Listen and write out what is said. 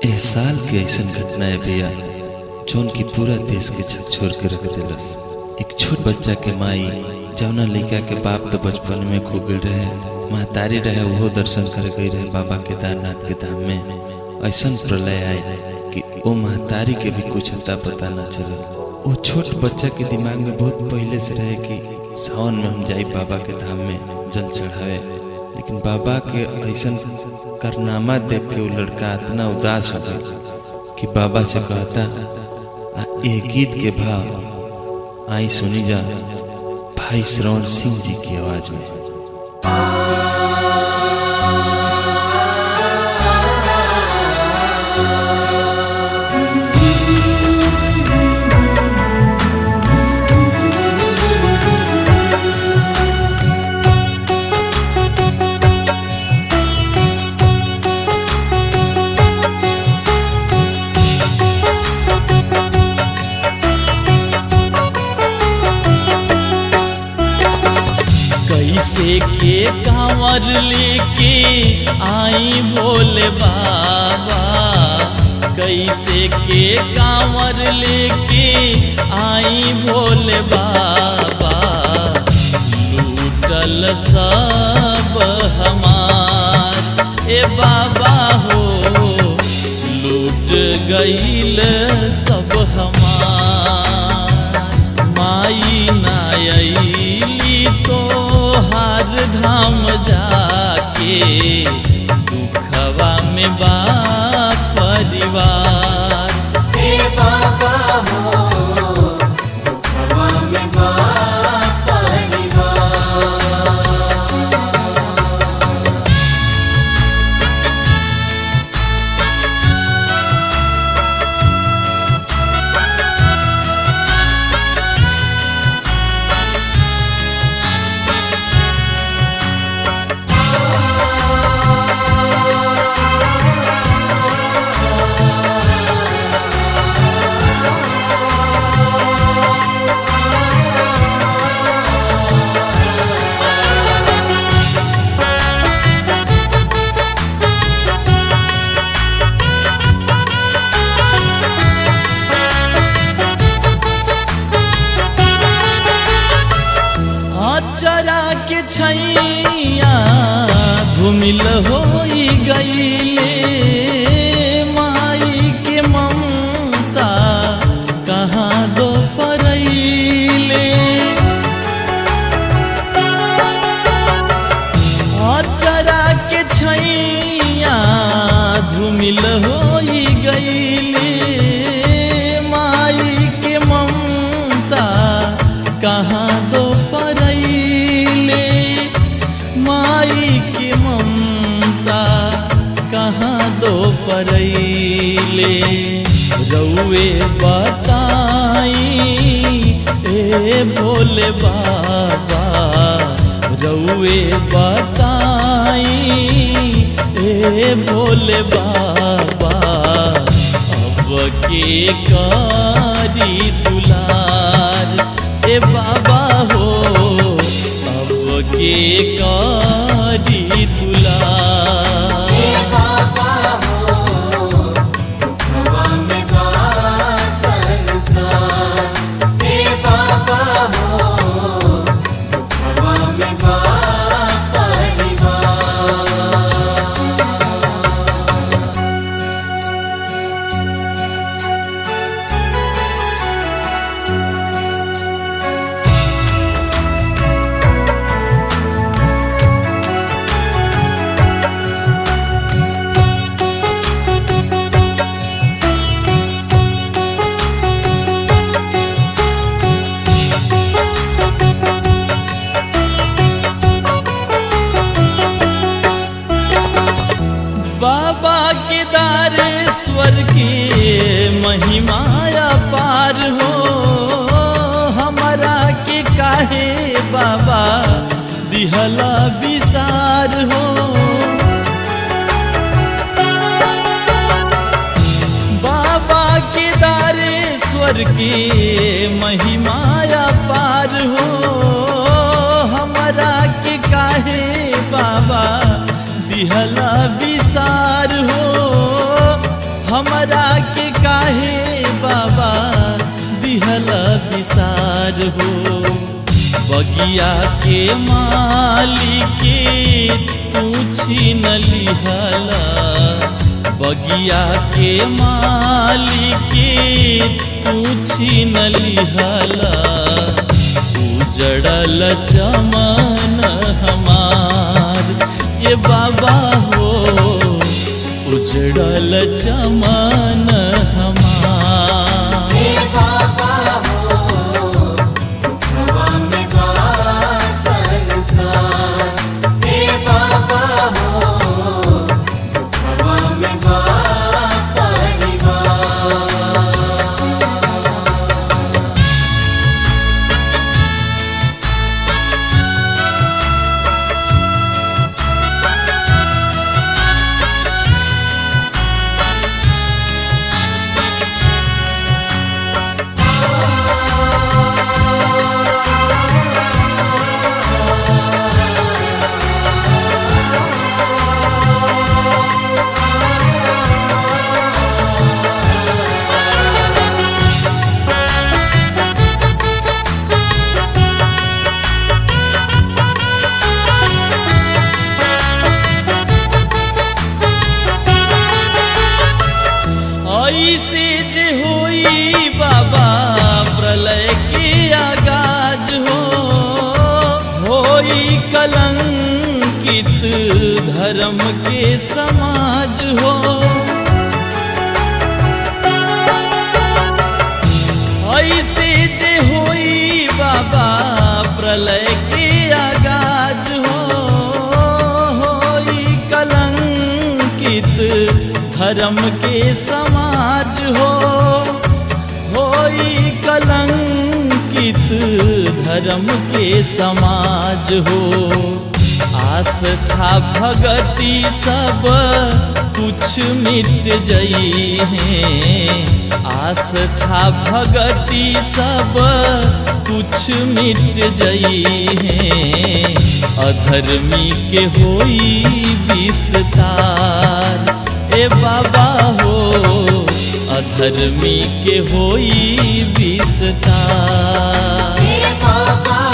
एह साल के ऐसन घटना है भैया जौन की पूरा देश के छोड़ के रख दिलस एक छोट बच्चा के माई जौना लड़का के बाप तो बचपन में खो गए रहे महतारी रहे वो दर्शन कर गई रहे बाबा केदारनाथ के धाम में ऐसन प्रलय आए कि वो महतारी के भी कुछ अता पता ना चले वो छोट बच्चा के दिमाग में बहुत पहले से रहे कि सावन में हम जाई बाबा के धाम में जल चढ़ावे लेकिन बाबा के ऐसन कारनामा देख के वो लड़का इतना उदास हो गया कि बाबा से कहता आ ए गीत के भाव आई सुनी जा भाई श्रवण सिंह जी की आवाज में कैसे के कांवर लेके आई भोले बाबा कैसे के कांवर लेके आई भोले बाबा लूटल सब हमार ए बाबा हो लूट गईल सब हमार माई नायली तो हार धाम जाके दुखवा में बा परिवार हे बाबा हो दुखवा में बा परिवार अचरा के छैया घुमिल हो गईले माई के ममता कहाँ दो परैले अचरा के छैया धुमिल हो गईले माई के ममता कहाँ दो परैले माई के ममता कहाँ दो परैले रउए बताई ए भोले बाबा रउए बताई ए भोले बाबा अब के कारी दुलार ए बाबा हो अब के कारी दुलार हे बाबा हो दुखवा में बा संसार हे बाबा हो दुखवा में बा परिवार बाबा केदारेश्वर की महिमाया पार हो हमारा के काहे बाबा दिहला विसार हो बाबा केदारेश्वर की महिमाया पार हो हमारा के काहे बाबा दिहला विसार हो हो बगिया के मालिके तू छीन लिहला बगिया के मालिके तू छीन लिहला उजड़ल चमन हमार ये बाबा हो उजड़ल चमन हमार हे बाबा हो दुखवा में बा संसार हे बाबा हो दुखवा में बा परिवार ऐसे जे होई बाबा प्रलय के आगाज हो होई कलंकित धर्म के समाज हो ऐसे जे होई बाबा प्रलय के आगाज हो होई कलंकित धर्म के समाज हो होई कलंकित धर्म के समाज हो आस्था भगति सब कुछ मिट जई है आस्था भगति सब कुछ मिट जई है अधर्मी के होई विस्तार ए बाबा हो अधर्मी के होई विस्तार हे बाबा